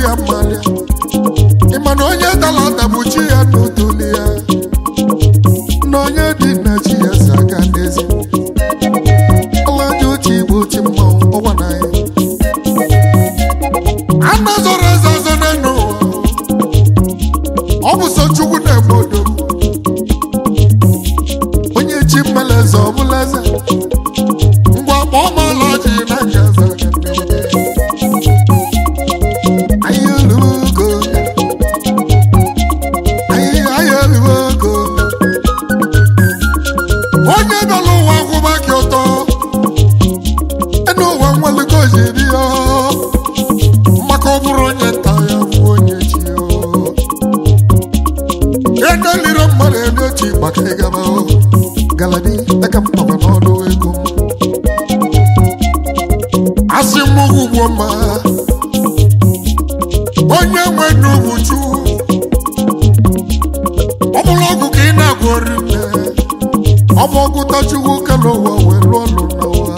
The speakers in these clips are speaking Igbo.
ya mmalịa ịma na onye dara ada bụ chi ya n'otoli ya na onye dị na chi ya si aga n'ezi ọlaji otu igbo oti mmanwụ ọgwa na ya ana zọrọ eze ọzọ n'enu ụwa ọ bụ sọ chukwu na-eme odo onye chi mmele eze ọ bụla eze ngwa kpọọ m ọlaji na nga eze aga n'ezi. Anyị eluwe ogo anyị anyị eluwe ogo onye nọ n'ụwa kwụba gị ụtọ enu ụwa nwelugo jiri ya maka ọ bụrụ onye nta ya bụ onye chi ya edelire mmadụ elu ochi maka ịgaba galadi aka mkpaba n'ọnụ ego m asị m ugwu ma onye nwe n'ugwu chu ọ bụrụ ọgwụ ka ị na-agwọri nne ọ bụ ọgụta chukwu kele ụwa wee lụọ ọlụ n'ụwa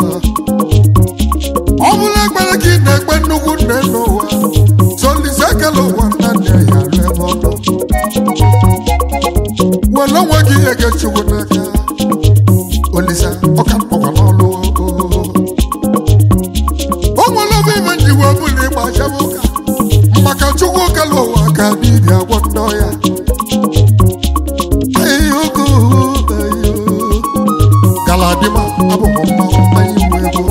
ọ bụrụ ekpere ka ị na-ekpe nnukwu nne n'ụwa solise kele ụwa nna nne ya lụ ebe ọ nọ were onwe gị ihe gị chukwu n'aka olisa ọka mkpọkwa n'ọlụ o nwere obe ime njiwe ọbụla ịgba achaba ụka maka chukwu kele ụwa ka dibịa gwọ ndọ ya ayogo ayo galadima abụghị mmanwụ anyị nwe ego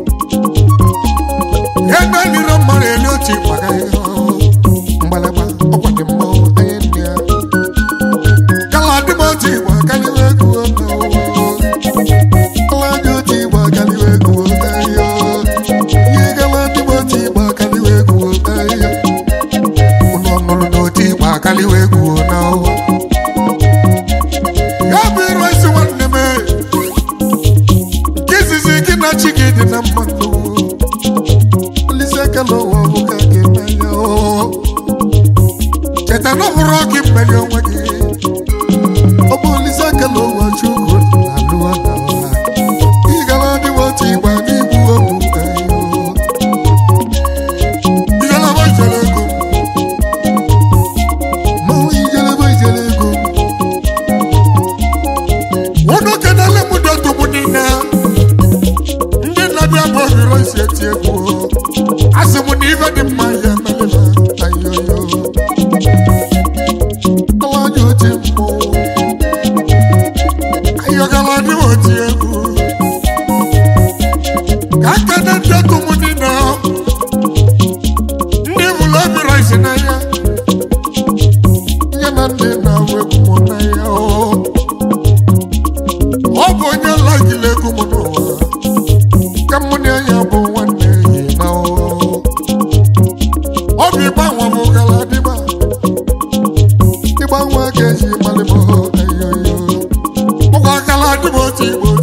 ya na-elire mmadụ elu otu maka ihe mgbalịgba ọkwa dị mmanwụ anyị ndị ya galadima otu igbo akaliwe ego galadị otu igbo akaliwe ego ayo ihe galadima otu igbo akaliwe ego ayo ụnụ ọnụrụ n'otu igbo akaliwe ego na ụwa ya bụ iru esi nwanne m nke izizi gị na chi gị dị na mmadụ olise ekele ụwa bụ ka gị mmanya cheta na ọ bụrụ gị mmeri onwe gị ọ bụ olise ekele ụwa chukwu na alụwa na ụwa ị gara dị otu igba n'igbu obu ijelebe ijele ego mmanwụ ijelebe ijele ego unu kenele m dọtụbụ niile ndị na-abịa bụ ohiro isi eti egwu asị m na ife dị mma ya emelela ayoyo alaja oti mmụ ayọgala dị oti egwu ka nkene ndọtụ m niile ndị bụrụ ohiro isi n'anya nye na ndị na-awụ egwu m n'anya o ọ bụ onye lagile ego m n'ụwa ka mụ na ya bụ nwanne yi na ụwa ọ bụ ịgbanwe m gara dịba ịgbanwe ga-eji malị m ayoyo ụgwọ gara dịba otu igbo